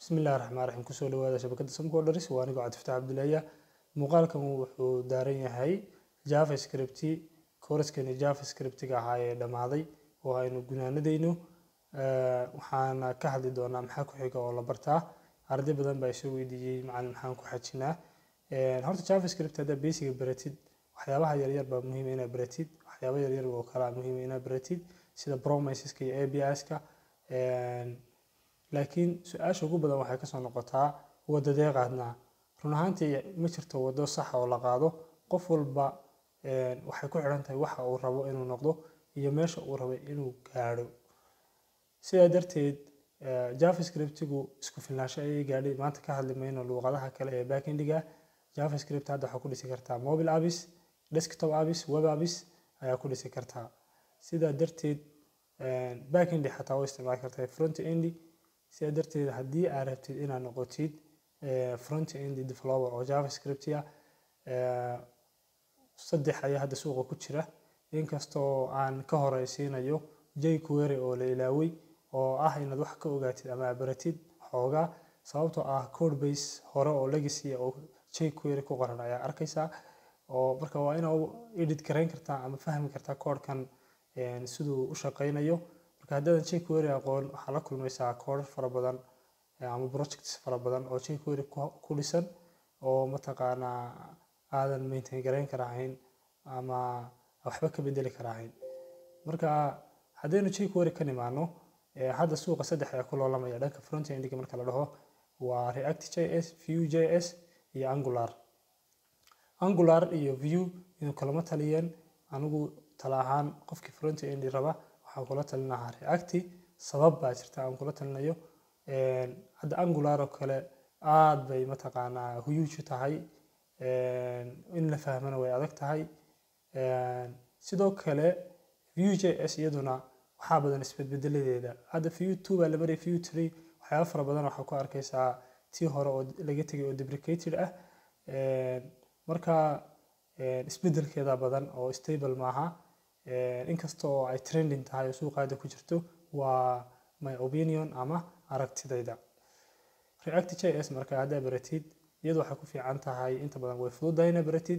bismillahi raxmaan raxiim kusoo dhawaada shabakadda samcodaris waa anigoo cabdifataax cabdullaahiya muuqaalkan wuxuu daaran yahay javascript kooraskani javascriptiga ahaa ee dhammaaday oo aynu gunaanadayno waxaana ka hadli doonaa maxaa ku xiga oo la bartaa arday badan baa isoo weydiiyey macalin maxaan ku xajinaa horta javascript haddaa basiga baratid waxyaabaha yaryar baa muhiim inaad baratid waxyaaba yaryar oo kalaa muhiim inaad baratid sida promiseska iyo APIska laakiin su-aasha ugu badan waxay kasoo noqotaa wadadee qaadnaa run ahaantii ma jirto wado saxa oo la qaado qof walba waxay ku xidhan tahay waxa uu rabo inuu noqdo iyo meesha uu rabay inuu gaadho sidaa darteed javascriptigu isku filnaansho ayay gaadhay maanta ka hadli mayno luuqadaha kale ee backendiga javascript hadda waxaa ku dhisi kartaa mobile apps desktop apps web apps ayaa ku dhisi kartaa sidaa darteed backendi xataa u isticmaali kartaa front endi sidaa darteed haddii aad rabtid inaad noqotid front end developer oo javascript ah saddex ayaa hadda suuqa ku jira inkastoo aan ka horeysiinayo jquery oo la ilaaway oo ah inaad wax ka ogaatid ama baratid xoogaa sababtoo ah code base hore oo legacy oo jquery ku qoran ayaa arkaysaa oo marka waa inaad edit garayn kartaa ama fahmi kartaa koodhkan siduu u shaqaynayo marka haddaadan jquery aqoon waxaa la kulmaysaa koodhar fara badan ama projects fara badan oo jquery ku dhisan oo mataqaanaa aadan maintain garayn karahayn ama waxba ka bedeli karahayn marka haddaynu jquery ka nimaano hadda suuqa saddex ayaa ku loolamaya dhanka front endiga marka la dhaho waa react js vue js iyo angular angular iyo view inuu kalama taliyeen anigu tala ahaan qofkii front endi raba waxaan kula talinahaa reacti sabab baa jirta aan kula talinayo hadda angular oo kale aad bay mataqaanaa huge tahay in la fahmana way adag tahay sidoo kale vue js iyaduna waxaa badan isbedbedeladeeda hadda vue two baa la maraya vue three waxyaaba fara badan waxaa ku arkaysaa tii hore oo laga tegay oo deprecated ah marka isbedelkeeda badan oo stable maaha inkasta oo ay trending tahay oo suuqaada ku jirto waa my opinion ama aragtidayda react js marka haddaa baratid iyadu waxay ku fiican tahay inta badan way fududahay inaa baratid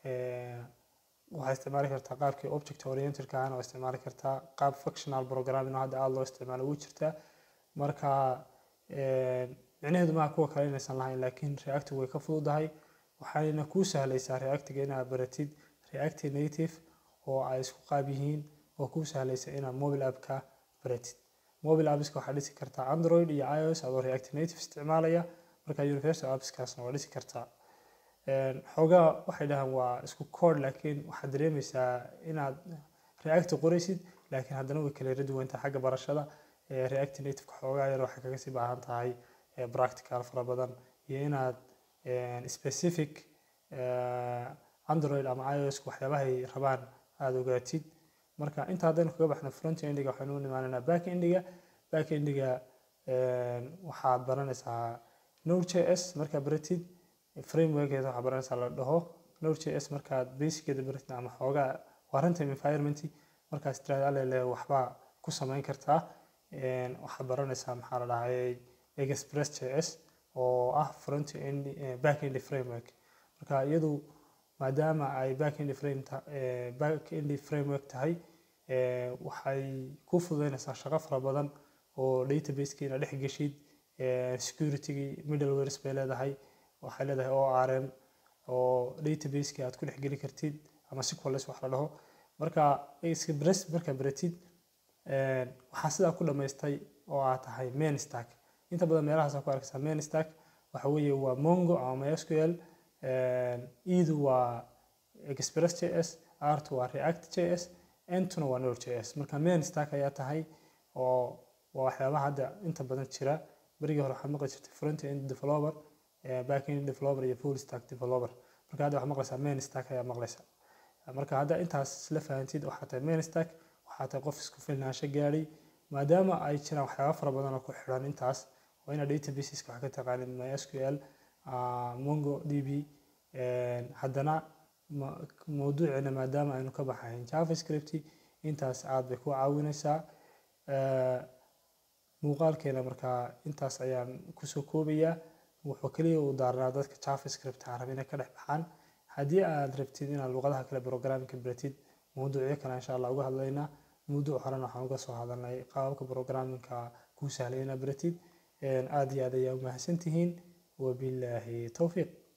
waxaa isticmaali kartaa qaabkii object oriented ahana waa isticmaali kartaa qaab functional programming oo hadda aada loo isticmaalo wuu jirtaa marka micnaheedu maaha kuwa kale inaysan lahayn laakiin reacti way ka fududahay waxayna kuu sahlaysaa reactiga inaad baratid react native oo ay isku qaab yihiin oo kuu sahlaysa inaad mobile appka baratid mobile appska waxaa dhisi kartaa android iyo ios adoo react native isticmaalaya marka universal appskaasna waa dhisi kartaa xoogaa waxay dhahaan waa isku code laakiin waxaad dareemaysaa inaad react qoraysid laakiin haddana way kala duwantahay xagga barashada react nativeka xoogaa yar waxay kaga sii baahan tahay practical fara badan iyo inaad specific android ama ios waxyaabahay rabaan aada ogaatid marka inta haddaynu kaga baxno front endiga waxaynu u nimaanaynaa back endiga back endiga waxaad baranaysaa node js markaad baratid frameworkeeda waxaad baranaysaa la dhaho node js markaad basicgeeda baratid ama xoogaa waa runtime environment markaas tiraahdo alele waxbaa ku samayn kartaa waxaad baranaysaa maxaa la dhahayay express js oo ah front end back end framework marka iyadu maadaama ay back end frame back end framework tahay waxay ku fududeynaysaa shaqo fara badan oo databaseki inaad dhex geshid securitygii middlewares bay leedahay waxay leedahay orm oo databaseki aad ku dhex geli kartid ama sequales wax la dhaho marka express markaa baratid waxaa sidaa ku dhammaystay oo aad tahay main stack inta badan meelahaas ku arkaysaa main stack waxa weeye waa mongo ama mysql edu waa express js art waa react js entuna waa node js marka main stack ayaa tahay oo waa waxyaabaha hadda inta badan jira berigii hore waxaad maqli jirtay front end developer back end developer iyo full stack developer marka hadda waxaad maqlaysaa main stack ayaa maqlaysa marka hadda intaas isla fahantid waxaa tahay main stack waxaa tahay qof isku filnaansho gaadhay maadaama ay jiraan waxyaaba fara badan oo ku xidhan intaas waa inaad databaseska wax ka taqaanid mysql mongo db haddana mawduuceena maadaama aynu ka baxayn javascript intaas aad bay ku caawinaysaa muuqaalkeena markaa intaas ayaan kusoo koobayaa wuxuu kaliya u daarnaa dadka javascript aan rabin inay ka dhex baxaan haddii aad rabtid inaad luqadaha kale programmingka baratid mawduucyo kale insha allah uga hadlaynaa mawduuc horena waxaan uga soo hadalnay qaababka programmingka kuu sahlay inaad baratid aad iyo aad ayaa u mahadsantihiin wabilaahi towfiiq